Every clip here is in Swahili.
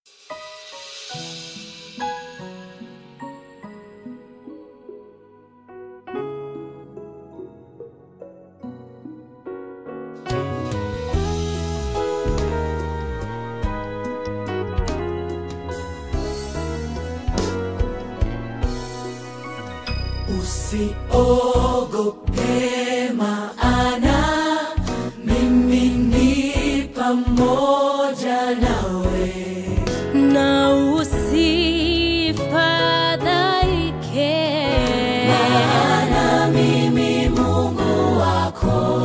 Usiogope maana mimi ni pamoja nawe, na usifadhaike, maana mimi Mungu wako.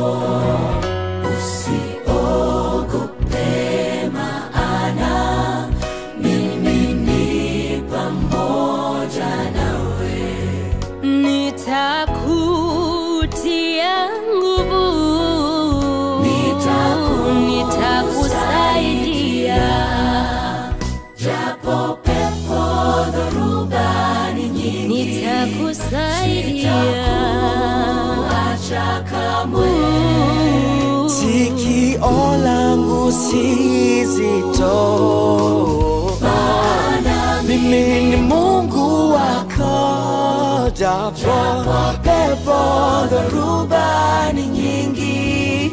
Usiogope maana mimi ni pamoja nawe. nitakutia nguvu, nitakusaidia, Japo pepo dhoruba ni nyingi, nitakusaidia. acha kamwe. Sikio langu si zito, mimi ni Mungu wako, japo pepo dhoruba ni nyingi,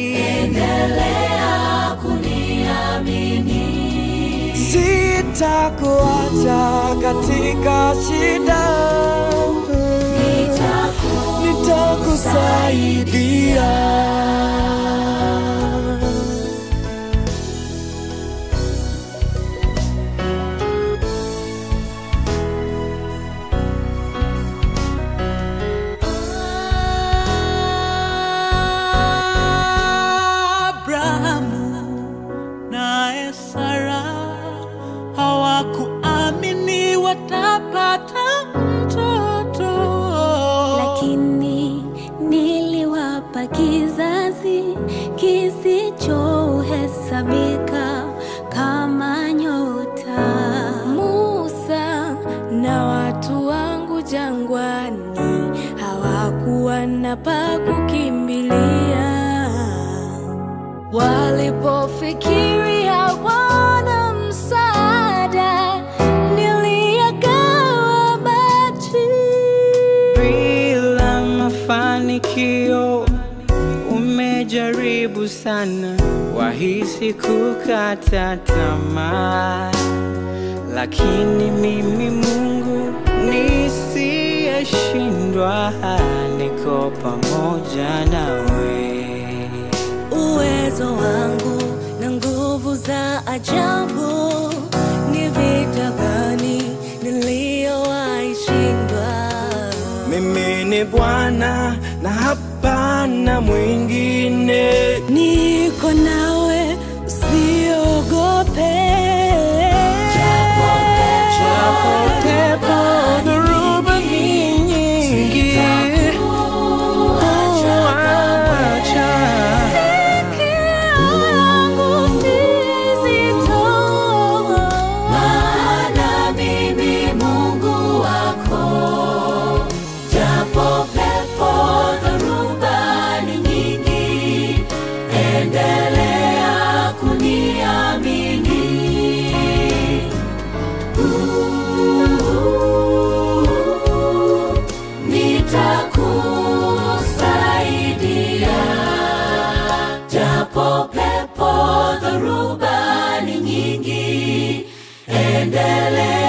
Endelea kuniamini, sitakuacha katika shida, nitakusaidia. Abrahamu naye Sara hawakuamini watapata mtoto, lakini niliwapa kizazi kisichohesabika kama nyota. Musa na watu wangu jangwani hawakuwa na pa kukimbilia walipofikiri hawana msaada, niliyagawa maji. bila mafanikio. Umejaribu sana, wahisi kukata tamaa, lakini mimi Mungu nisiyeshindwa, niko pamoja nawe. Uwezo wangu na nguvu za ajabu, ni vita gani niliyowaishindwa? Mimi ni Bwana na hapana mwingine. Niko nawe, usiogope. Japo pepo dhoruba ni nyingi, huacha Sikio langu si zito. maana mimi Mungu wako. Japo pepo dhoruba ni nyingi, endelea kuniamini. Uh, Nitakusaidia japo pepo dhoruba ni nyingi, endelea